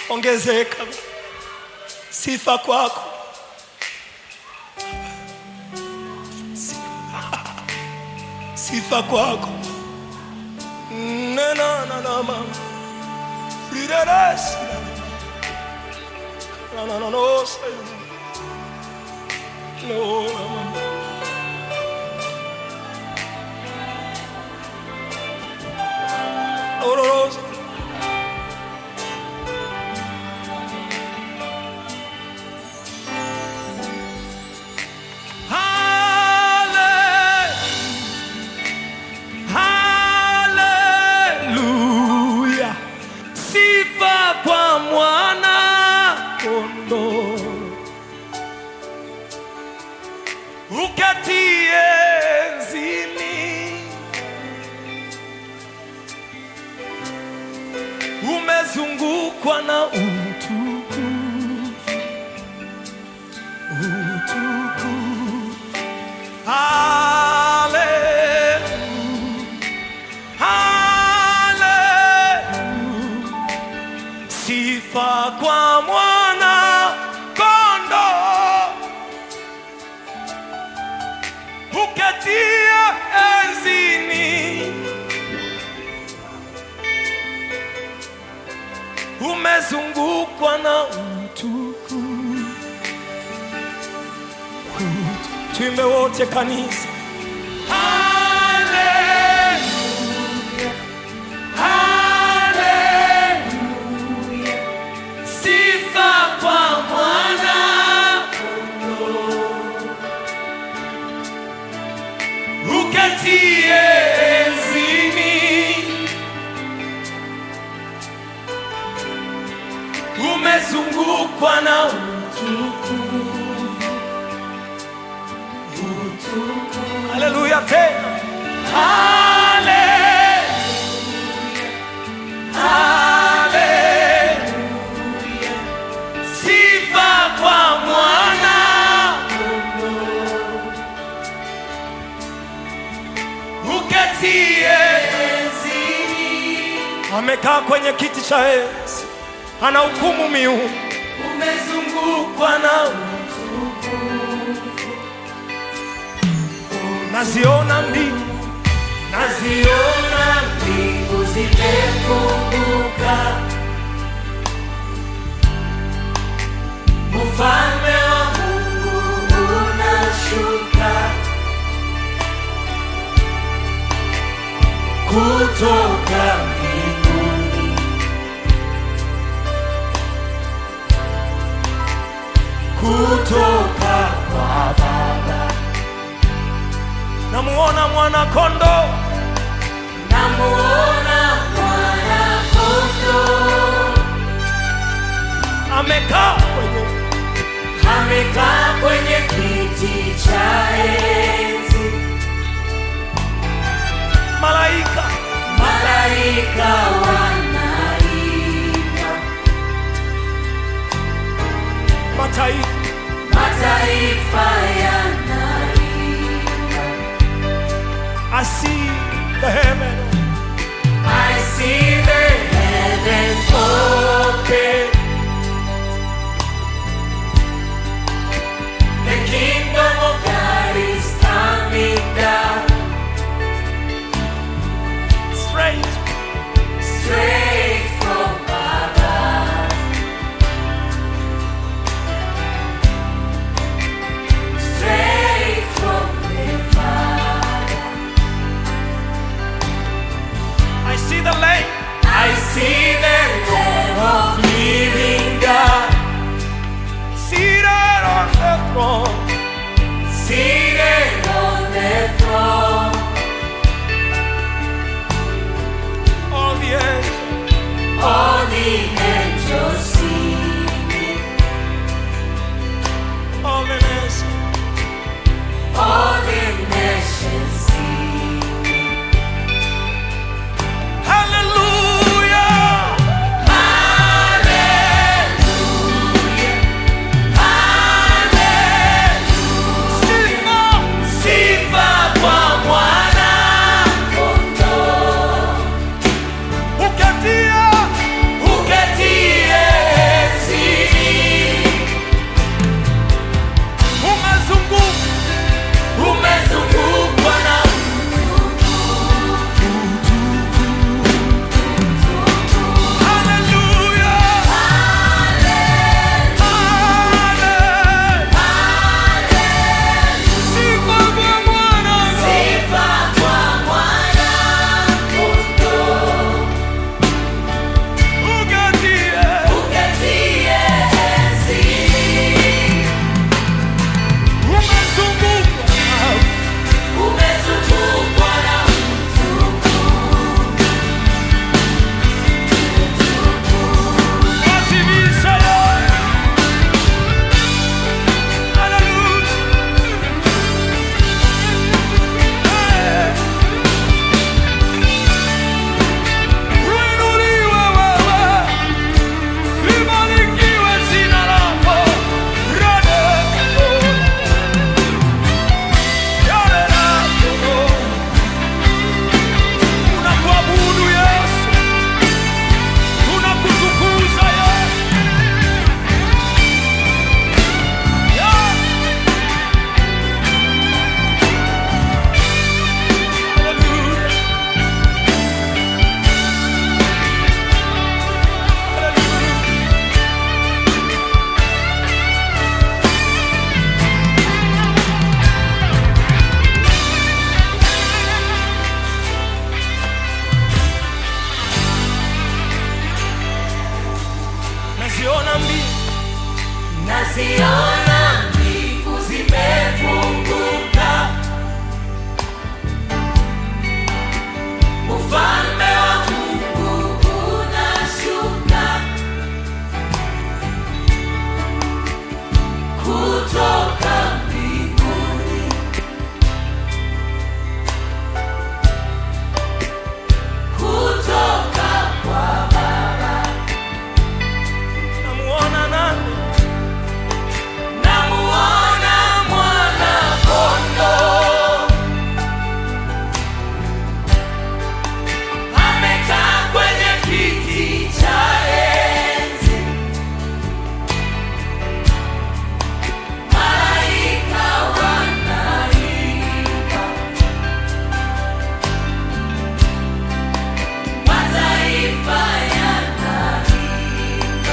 ongezeka. Sifa kwako. Sifa kwako. Na na na na ma. Rideres. Na na na no. say. No. na, na. No, no, no. say. Haleluya, sifa kwa mwana kondoo uketie enzini, umezungukwa na utukufu, utukufu. Haleluya. Haleluya. Sifa kwa mwana kondo uketia enzini, umezungukwa na utukufu. Tuimbe wote kanisa. Haleluya. Haleluya. Sifa kwa mwana kondoo. Uketie enzini. Umezungukwa na utukufu. Utukufu. Haleluya tena. Haleluya. Haleluya. Sifa kwa mwana kondoo. Uketie enzini. Amekaa kwenye kiti cha enzi, ana hukumu miungu, umezungukwa na utukufu. Naziona mbingu, naziona mbingu zimefunguka, ufalme wa Mungu unashuka kutoka mbinguni, kutoka kwa Baba. Namuona mwana kondoo, namuona mwana kondoo amekaa kwenye amekaa kwenye kiti cha enzi. Malaika malaika wanaimba, mataifa mataifa yanaimba. I see the heaven. I see the heavens open. The kingdom of God is coming down. Straight, straight from above. Straight from the Father. I see the lake. I see the Lamb of living God. Seated on the throne. Seated on the throne. All the angels. All the angels singing. All the nations. All the nations singing. Hallelujah. Hallelujah. Hallelujah. naziona mbingu naziona mbingu zimefunguka, ufalme wa Mungu unashuka kutoka mbinguni, kutoka kwa Baba. namuona nani Namuona mwana kondoo amekaa kwenye kiti cha enzi, malaika wanaimba, mataifa yanaimba.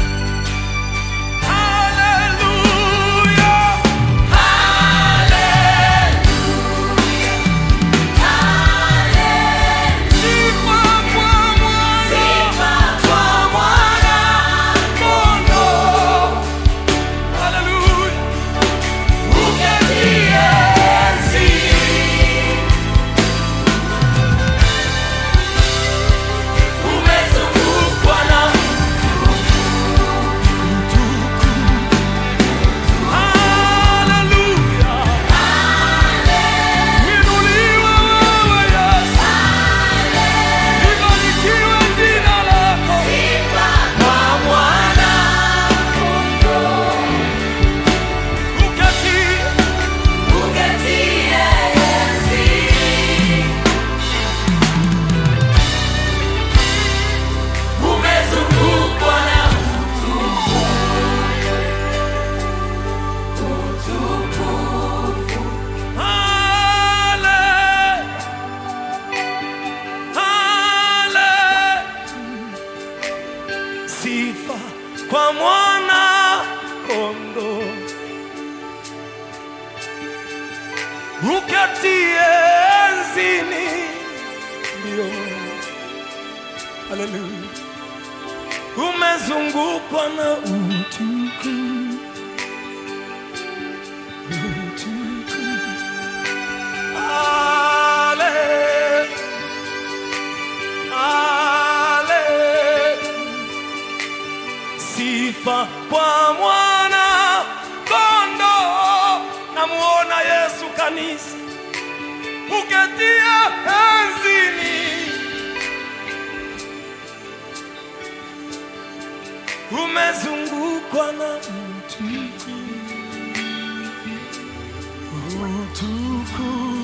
haleluya sifa kwa mwana kondoo haleluya haleluya inuliwe wewe Yesu libarikiwe jina lako uketie Umezungukwa na hale hale sifa kwa mwana kondo ukatie enzini ndio haleluya umezungukwa na utukufu utukufu Ale, ale, sifa kwa mwana kondo, namuona Yesu kanisa uketia enzini, umezungukwa na utukufu utukufu